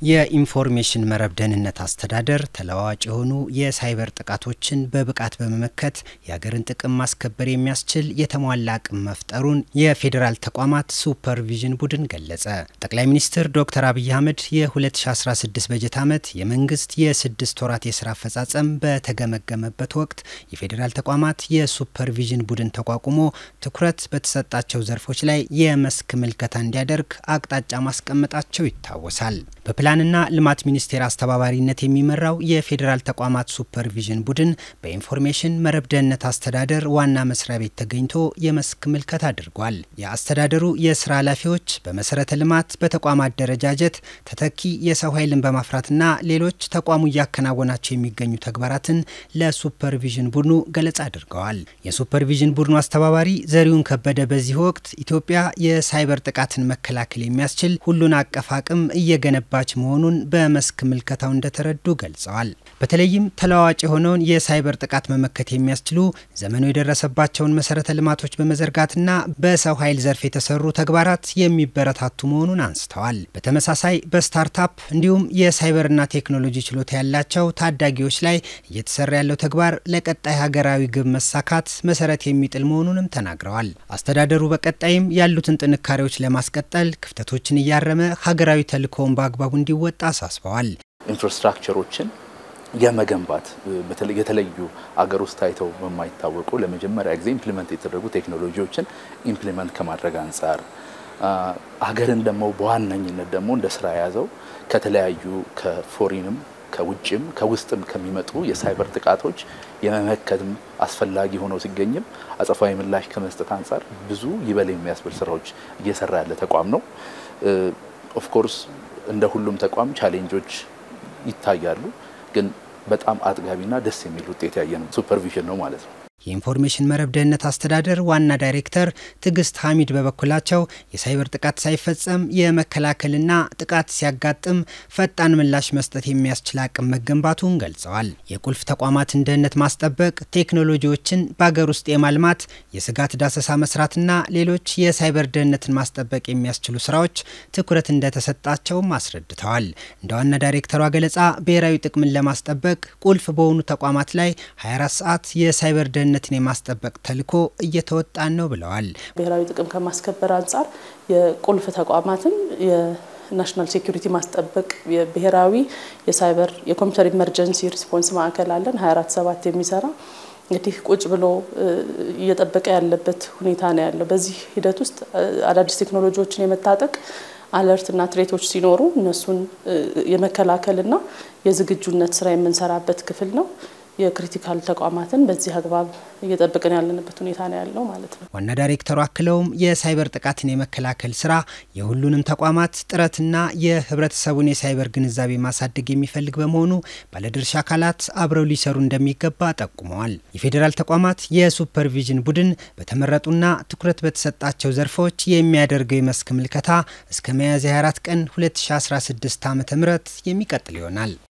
የኢንፎርሜሽን መረብ ደህንነት አስተዳደር ተለዋዋጭ የሆኑ የሳይበር ጥቃቶችን በብቃት በመመከት የሀገርን ጥቅም ማስከበር የሚያስችል የተሟላ አቅም መፍጠሩን የፌዴራል ተቋማት ሱፐርቪዥን ቡድን ገለጸ። ጠቅላይ ሚኒስትር ዶክተር አብይ አህመድ የ2016 በጀት ዓመት የመንግስት የስድስት ወራት የስራ አፈጻጸም በተገመገመበት ወቅት የፌዴራል ተቋማት የሱፐርቪዥን ቡድን ተቋቁሞ ትኩረት በተሰጣቸው ዘርፎች ላይ የመስክ ምልከታ እንዲያደርግ አቅጣጫ ማስቀመጣቸው ይታወሳል። በፕላንና ልማት ሚኒስቴር አስተባባሪነት የሚመራው የፌዴራል ተቋማት ሱፐርቪዥን ቡድን በኢንፎርሜሽን መረብ ደህንነት አስተዳደር ዋና መስሪያ ቤት ተገኝቶ የመስክ ምልከታ አድርጓል። የአስተዳደሩ የስራ ኃላፊዎች በመሰረተ ልማት፣ በተቋም አደረጃጀት፣ ተተኪ የሰው ኃይልን በማፍራትና ሌሎች ተቋሙ እያከናወናቸው የሚገኙ ተግባራትን ለሱፐርቪዥን ቡድኑ ገለጻ አድርገዋል። የሱፐርቪዥን ቡድኑ አስተባባሪ ዘሪሁን ከበደ በዚህ ወቅት ኢትዮጵያ የሳይበር ጥቃትን መከላከል የሚያስችል ሁሉን አቀፍ አቅም እየገነባ ባች መሆኑን በመስክ ምልከታው እንደተረዱ ገልጸዋል። በተለይም ተለዋዋጭ የሆነውን የሳይበር ጥቃት መመከት የሚያስችሉ ዘመኑ የደረሰባቸውን መሰረተ ልማቶች በመዘርጋትና በሰው ኃይል ዘርፍ የተሰሩ ተግባራት የሚበረታቱ መሆኑን አንስተዋል። በተመሳሳይ በስታርታፕ እንዲሁም የሳይበርና ቴክኖሎጂ ችሎታ ያላቸው ታዳጊዎች ላይ እየተሰራ ያለው ተግባር ለቀጣይ ሀገራዊ ግብ መሳካት መሰረት የሚጥል መሆኑንም ተናግረዋል። አስተዳደሩ በቀጣይም ያሉትን ጥንካሬዎች ለማስቀጠል ክፍተቶችን እያረመ ሀገራዊ ተልእኮውን በአግባቡ እንዲወጣ አሳስበዋል። ኢንፍራስትራክቸሮችን የመገንባት በተለይ የተለዩ አገር ውስጥ ታይተው በማይታወቁ ለመጀመሪያ ጊዜ ኢምፕሊመንት የተደረጉ ቴክኖሎጂዎችን ኢምፕሊመንት ከማድረግ አንጻር ሀገርን ደግሞ በዋነኝነት ደግሞ እንደ ስራ የያዘው ከተለያዩ ከፎሪንም ከውጭም ከውስጥም ከሚመጡ የሳይበር ጥቃቶች የመመከትም አስፈላጊ ሆኖ ሲገኝም አጸፋዊ ምላሽ ከመስጠት አንጻር ብዙ ይበል የሚያስብል ስራዎች እየሰራ ያለ ተቋም ነው። ኦፍኮርስ እንደ ሁሉም ተቋም ቻሌንጆች ይታያሉ። ግን በጣም አጥጋቢና ደስ የሚል ውጤት ያየነው ሱፐርቪዥን ነው ማለት ነው። የኢንፎርሜሽን መረብ ደህንነት አስተዳደር ዋና ዳይሬክተር ትዕግስት ሐሚድ በበኩላቸው የሳይበር ጥቃት ሳይፈጸም የመከላከልና ጥቃት ሲያጋጥም ፈጣን ምላሽ መስጠት የሚያስችል አቅም መገንባቱን ገልጸዋል። የቁልፍ ተቋማትን ደህንነት ማስጠበቅ፣ ቴክኖሎጂዎችን በአገር ውስጥ የማልማት የስጋት ዳሰሳ መስራትና ሌሎች የሳይበር ደህንነትን ማስጠበቅ የሚያስችሉ ስራዎች ትኩረት እንደተሰጣቸውም አስረድተዋል። እንደ ዋና ዳይሬክተሯ ገለጻ ብሔራዊ ጥቅምን ለማስጠበቅ ቁልፍ በሆኑ ተቋማት ላይ 24 ሰዓት የሳይበር ደህንነት ነትን የማስጠበቅ ተልዕኮ እየተወጣን ነው ብለዋል። ብሔራዊ ጥቅም ከማስከበር አንጻር የቁልፍ ተቋማትን የናሽናል ሴኩሪቲ ማስጠበቅ የብሔራዊ የሳይበር የኮምፒውተር ኢመርጀንሲ ሪስፖንስ ማዕከል አለን 24 ሰባት የሚሰራ እንግዲህ ቁጭ ብሎ እየጠበቀ ያለበት ሁኔታ ነው ያለው። በዚህ ሂደት ውስጥ አዳዲስ ቴክኖሎጂዎችን የመታጠቅ አለርትና ትሬቶች ሲኖሩ እነሱን የመከላከልና የዝግጁነት ስራ የምንሰራበት ክፍል ነው። የክሪቲካል ተቋማትን በዚህ አግባብ እየጠበቅን ያለንበት ሁኔታ ነው ያለው ማለት ነው። ዋና ዳይሬክተሩ አክለውም የሳይበር ጥቃትን የመከላከል ስራ የሁሉንም ተቋማት ጥረትና የህብረተሰቡን የሳይበር ግንዛቤ ማሳደግ የሚፈልግ በመሆኑ ባለድርሻ አካላት አብረው ሊሰሩ እንደሚገባ ጠቁመዋል። የፌዴራል ተቋማት የሱፐርቪዥን ቡድን በተመረጡና ትኩረት በተሰጣቸው ዘርፎች የሚያደርገው የመስክ ምልከታ እስከ ሚያዝያ 24 ቀን 2016 ዓ ም የሚቀጥል ይሆናል።